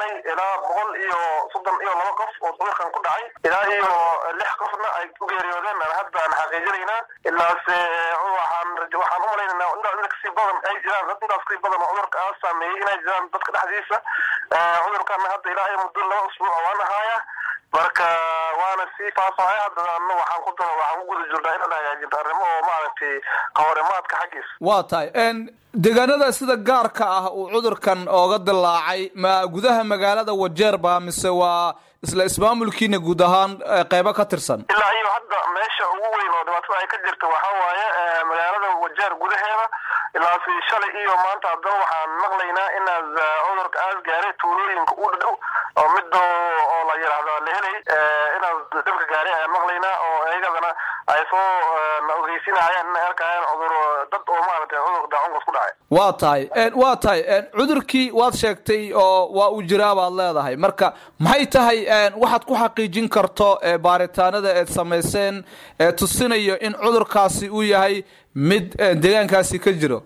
yahay ilaa boqol iyo soddon iyo laba qof oo cudurkan ku dhacay ilaa iyo lix qofna ay ku geeriyoodeen aan hadda aan xaqiijinaynaa ilaase waxaan waxaan u malaynaynaa intaa inta kasii badan ay jiraan dad intaas kasii badan oo cudurka aa saameeyey inay jiraan dadka dhexdiisa cudurkana hadda ilaa iyo muddo laba usbuuc waan ahaaya marka waana sii faafahaya haddana waxaan ku daba waxaan ku guda jirnaa inaan hagaajinto arrimo oo maaragtay qawarimaadka xaggiisa waa tahay deegaanada sida gaarka ah uu cudurkan ooga dilaacay ma gudaha magaalada wajeer ba mise waa isla ismaamulkiina guud ahaan qeybo ka tirsan ilaa iyo hadda meesha ugu weyn oo dhibaatada ay ka jirta waxa waaye magaalada wajeer gudaheeda ilaasi shalay iyo maanta haddana waxaan maqlaynaa inaad cudurka aas gaaray tuulooyinka u dhow oo midda oo la yidhaahdo la helay inaad dhibka gaaray ayaan maqlaynaa oo iyagadana ay soo na ogeysinayaan inay arkayaan cudur dad oo maaragtay cudurka daacunkas ku dhacay waa tahay waa tahay cudurkii waad sheegtay oo waa uu jiraa baad leedahay marka maxay tahay waxaad ku xaqiijin karto baaritaanada eed samayseen ee tusinayo in cudurkaasi uu yahay mid deegaankaasi ka jiro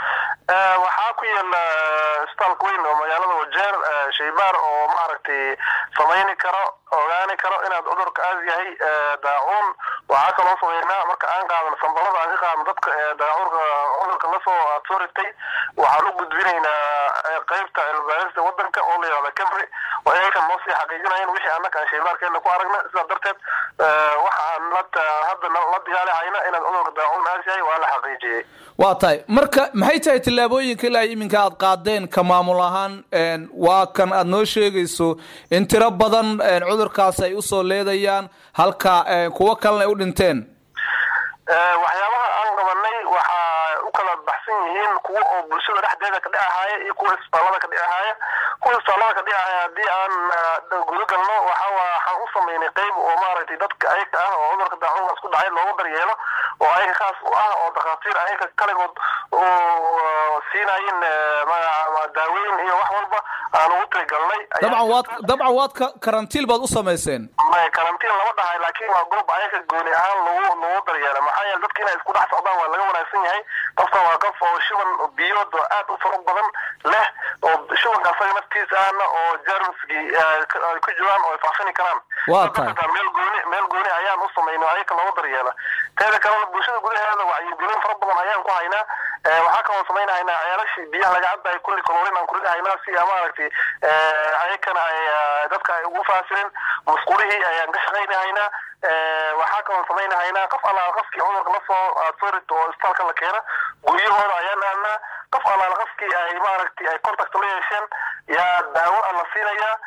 waxaa ku yaala isbitaalka weyn oo magaalada wajeer shaybaar oo maaragtay samayni karo ogaani karo inaad cudurka aas yahay daacuun waxaa kaloo sameynaa marka aan qaadan sambalada aan ka qaadno dadka daacurka cudurka lasoo aad soo ritay waxaan u gudbinaynaa qeybta cilmibaarista wadanka oo la yihahda camry oo ayakan noo sii xaqiijinayan wixii annaka aan shaybaarkeena ku aragna sidaa darteed waxaan hadda la dagaalihayna inaad cudurka daacuun aas yahay waa la xaqiijiyey waa tahay marka maxay tahay tillaabooyinka ilaa iminka aad qaadeen ka maamul ahaan waa kan aad noo sheegayso in tiro badan cudurkaas ay usoo leedayaan halka kuwo kalena ay u dhinteen waxyaabaha aan qabanay waxaa u kala baxsan yihiin kuwa oo bulshada dhexdeeda ka dhicahaya iyo kuwa isbitaalada ka dhicahaya kuwa isbitaalada ka dhicahaya haddii aan gudagalno waxa waxaan u samaynay qeyb oo maaragtay dadka ayaga ah oo cudurka daacunkaas ku dhacay loogu daryeelo oo ayaga kaas u ah oo dhakhaatiir ayaga kaligood oo siinayin daaweyn iyo wax walba aan ugu tirigalnay dabcan waad dabcan waad karantiil baad u samayseen karantiin lama dhahay laakiin waa goob ayaga gooni ahaan lagu lagu daryeela maxaa yeele dadka inay isku dhex socdaan waa laga wanaagsan yahay qofka waa qof oo shuban biyood oo aad u fara badan leh oo shubanka asaga naftiisa ahna oo jermsgii ay ku jiraan oo ay faafini karaan waa tahay meel gooni meel gooni ayaan u samaynay ayaga looga daryeela teeda kalena bulshada gudaheeda wacyigelin fara badan ayaan ku haynaa waxaa kaloo samaynahaynaa ceelashii biyaha laga cabayo kulli kalorin aan kuridahaynaa si maaragtay ayakana ay dadka ay ugu faasirin musqulihii ayaan ka shaqaynahaynaa waxaa kaloo samaynahaynaa qof allaala qofkii cudurka lasoo soo rito oo isbitaalka la keena guryahooda ayaan aadnaa qof allaala qofkii ay maaragtay ay contact la yeesheen yaa daawo a la siinayaa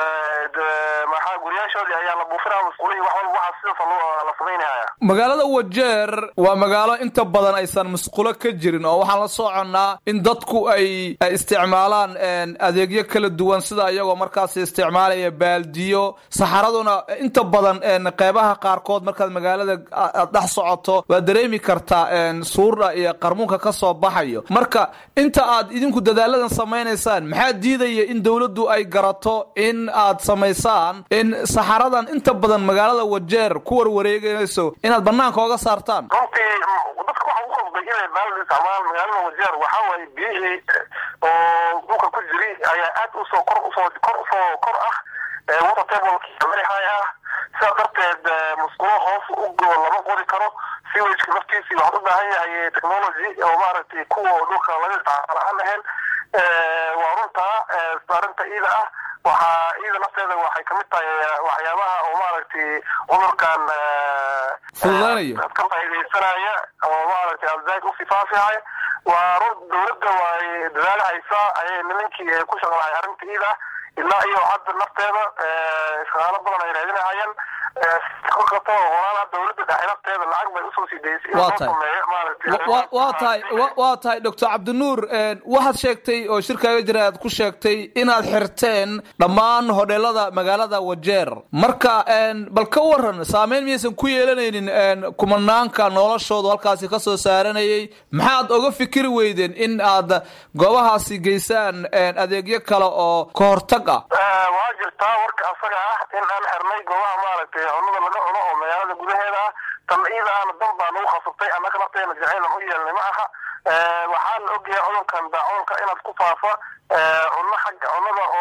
maxaa guryaashoodii ayaa la buufinaya musqulihii wax walba waxaa sidaas la samaynahaya magaalada wajeer waa magaalo inta badan aysan musqulo ka jirin oo waxaan la soconnaa in dadku ay isticmaalaan adeegyo kala duwan sida iyagoo markaas isticmaalaya baaldiyo saxaraduna inta badan qeybaha qaarkood markaad magaalada aad dhex socoto waad dareemi kartaa suura iyo qarmuunka ka soo baxayo marka inta aad idinku dadaaladan samaynaysaan maxaa diidaya in dowladdu ay garato in aad samaysaan in saxaradan inta badan magaalada wajeer ku warwareegayso inaad banaanka oga saartaan runtii dadka waxa u qasbay inay baaldi isticmaalaan magaalada wajeer waxaa waaye biyihii oo dhulka ku jiri ayaa aad usoo kor usoo kor usoo kor ah water tablekii very high ah sidaa darteed musqulo hoos u lama qodi karo siwageka naftiisii waxaad u baahan yahay technology oo maaragtay kuwa dhulka laga isticmaalo aan ahayn waa runtaa arrinta iida ah waxaa iyada nafteeda waxay kamid tahay waxyaabaha oo maaragtay cudurkan fududaynaya ka faaidaysanaya oo maaragtay alzaid usii faafihaya waa run dowladda way dadaali haysaa ayay nimankii ku shaqalahay arrinta iida ah ilaa iyo hadda nafteeda shaqaalo badan ay raadinahayaan kato walaalaha dowladda dhexe nafteeda lacag bay usoo sii daysay in loo sameeyo maaragtay waa tahay waa tahay doctor cabdinuur waxaad sheegtay oo shirkaaga jira aad ku sheegtay inaad xirteen dhammaan hodheelada magaalada wajeer marka bal ka waran saameyn miyaysan ku yeelanaynin kumanaanka noloshoodu halkaasi ka soo saaranayay maxaad oga fikiri weydeen in aad goobahaasi geysaan adeegyo kale oo ka hortag ah waa jirtaa warka asaga ah in aan xirnay goobaha maaragtay cunada laga cuno oo magaalada gudaheeda ah tan iida aana dan baa nagu khasabtay annaka nafteena jacaylan u yeelnay ma aha waxaa la ogyahay cudurkan daacuunka inaad ku faafa cunno xagga cunnada oo maaragtay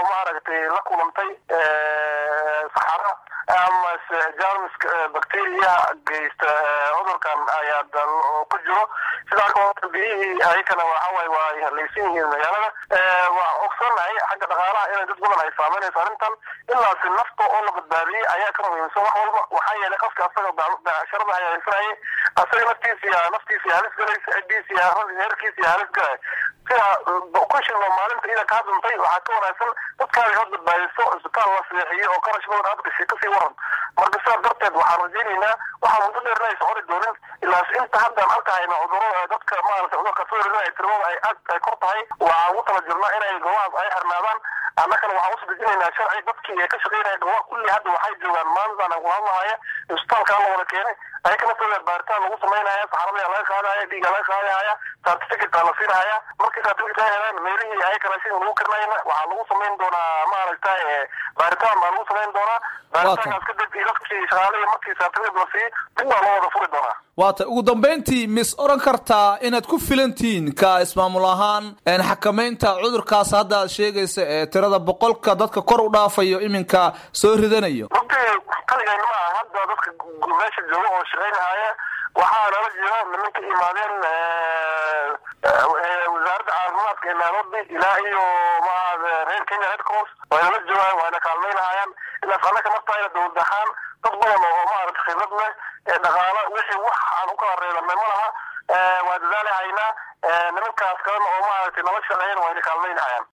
maaragtay la kulantay saxara ama jarmiska bacteriyaha geysta cudurkan ayaa ku jiro sidaa kaloo biyihii ayakana waxaway waa halaysan yihiin magaalada waa ogsonahay xagga dhaqaalaha inay dad badan ay saameynayso arrintan ilaasi nafta oo la badbaadiyey ayaa ka muhiimsan wax walba waxaa yeelay qofka asaga becsharada hayaysanayay asaga naftiisa naftiisa halis galaysa cidiisa heerkiisa halis galay sida kushilno maalinta ida kaa duntay waxaa ka wanaagsan dadkaaga had badbaadiso isbitaal la seexiyo oo qarash badan aad gashay kasii waran marka sidaa darteed waxaan rajaynaynaa waxaa muddo dheerna aysan hori doonin ilaas inta haddaan arkahayna cudurada dadka maarata cudurka soo tirmada ay aad ay kor tahay waxaan ugu tala jirnaa inay goobahaas ay xirnaadaan annakana waxaan usoo dejinaynaa sharci dadkii ka shaqeynaya goobaha kulli hadda waxay joogaan maalintaan aan kulahadlahaya isbitaalka la wada keenay ayaka naftooda baaritaan lagu samaynaya saxarada laga qaadaya dhiiga laga qaadahaya certificate la siinahaya markii certificate ay helaan meelihii ayaka raashin lagu karinayna waxaa lagu samayn doonaa maaragta baaritaan baa lagu samayn doonaa baaritaankaas kadib dadkii shaqaalihii markii certificate la siiyo dib baa loo wada furi doonaa waata ugu dambayntii mis odhan kartaa inaad ku filantihiin ka ismaamul ahaan xakamaynta cudurkaas hadda aad sheegaysa ee tirada boqolka dadka kor u dhaafayo iminka soo ridanayo runtii kaligayna ma aha hadda dadka meesha jooga oo shaqaynahaya waxaa nala jira nimanka imaadeen wasaaradda caafimaadka ee nairobi ilaa iyo maaha reer kenya red cross way nala joogaan wayna kaalmaynahayaan ilaas annaka naftayna dowlad ahaan dad badan oo maarata khibrad leh ee dhaqaalo wixii wax aan u kala reebanay ma laha waa dadaali haynaa nimankaas kalena oo maaragtay nala shaqeeyan wayna kaalmaynahayaan